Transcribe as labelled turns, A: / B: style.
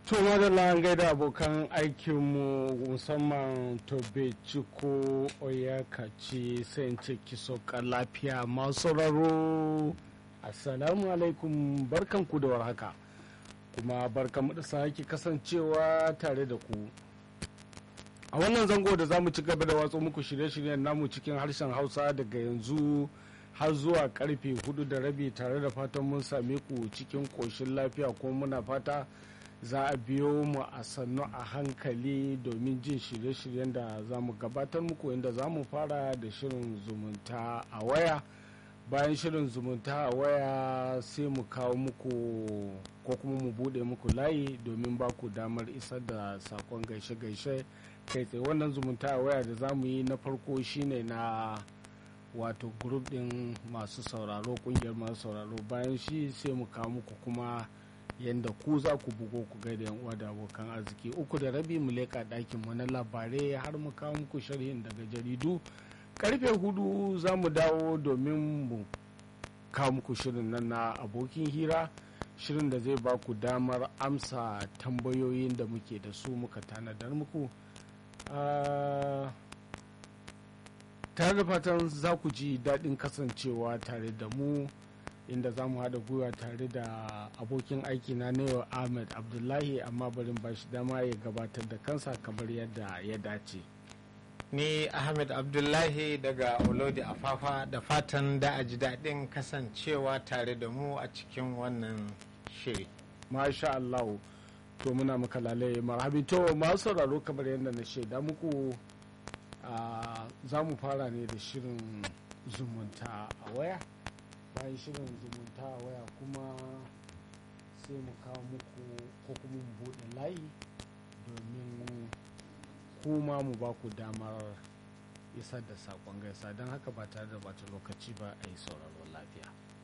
A: to madalla an gaida abokan aikinmu musamman tobe ciko oyakaci sai in ce kiso lafiya masu sauraro assalamu alaikum barkanku da warhaka kuma barkanmu da sake kasancewa tare da ku a wannan zango da za mu ci gaba da watsa muku shirye-shiryen namu cikin harshen hausa daga yanzu har zuwa karfe hudu da rabi tare da fatan mun same ku cikin koshin lafiya kuma muna fata za a biyo mu a sannu a hankali domin jin shirye-shiryen da za mu gabatar muku inda za mu fara da shirin zumunta a waya bayan shirin zumunta a waya sai mu kawo muku ko kuma mu bude muku layi domin ba ku damar isar da sakon gaishe-gaishe kai tsaye wannan zumunta a waya da za mu yi na farko shine na wato grup din masu sauraro kungiyar masu sauraro bayan shi sai mu kawo muku kuma yadda ku za ku bugo ku gaida yan uwa da abokan arziki uku da rabi mu leka ɗakin mu na labarai har mu kawo muku sharhin daga jaridu karfe hudu za mu dawo domin mu kawo muku shirin nan na abokin hira shirin da zai ba ku damar amsa tambayoyin da muke da su muka tanadar muku tare da fatan za ku ji daɗin kasancewa tare da mu inda za mu haɗa gwiwa tare da abokin aiki na yau ahmed abdullahi amma barin ba shi dama ya gabatar da kansa kamar yadda ya dace
B: ni ahmed abdullahi daga olodi afafa da fatan da a ji daɗin kasancewa tare da mu a cikin wannan shiri
A: masha allahu to muna maka lalai marhabi to masu sauraro kamar yadda na shaida muku za mu fara ne da shirin zumunta a waya bayan shirin zumunta a waya kuma sai mu kawo muku ko kuma mu buɗe layi domin kuma mu ba ku damar isar da saƙon gaisa don haka ba tare da bata lokaci ba a yi sauraron lafiya